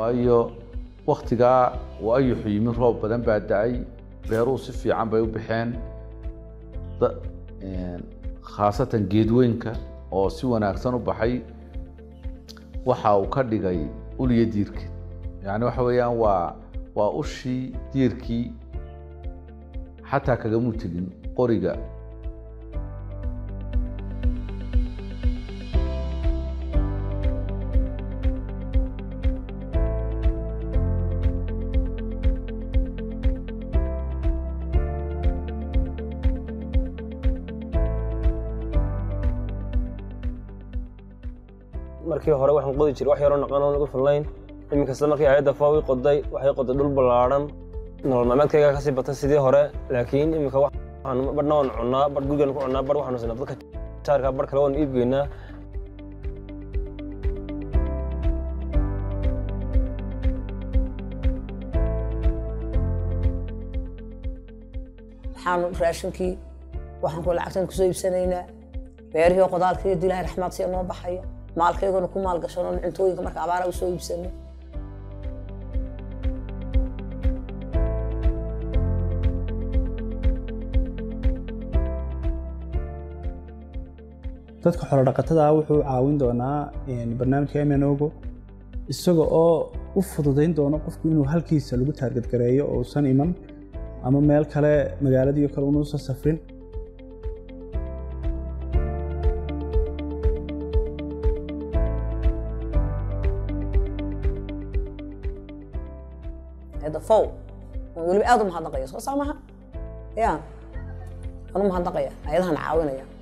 waayo waktigaa uu ayuxu yimi roob badan baa da-ay beeruhu si fiican bay u baxeen khaasatan geedweynka oo si wanaagsan u baxay waxa uu ka dhigay uliyo diirka yani waxa weeyaan waa waa ushii diirkii xataa kagamu tegin qoriga markii hore waxaan qodi jiray wax yaroo naqan oo nagu filnayn iminkasta markii ayadda faawi qoday waxay qoday dhul ballaadhan nolol maalmeedkayga kasii batay sidii hore laakiin iminka waxaan badhna waan cunnaa badh gurigaan ku cunnaa badh waxaanu sinaa dadka jaarka badh kale waan iib geynaa waxaanu raashinkii waxaan ku lacagtan kusoo iibsanaynaa beerihii oo qodaalkii iyo ilaahay raxmaad siya noo baxaya maalkayguna ku maalgashano cuntooyinka marka abaara u soo iibsano dadka xoolodhaqatada wuxuu caawin doonaa barnaamijka mnogo isaga oo u fududayn doono qofku inuu halkiisa lagu taargadgareeyo oo usan iman ama meel kale magaaladiio kale unuusan safrin dafow weliba aad u mahadnaqaya soo saa maha ya waan u mahadnaqaya ayadahan caawinaya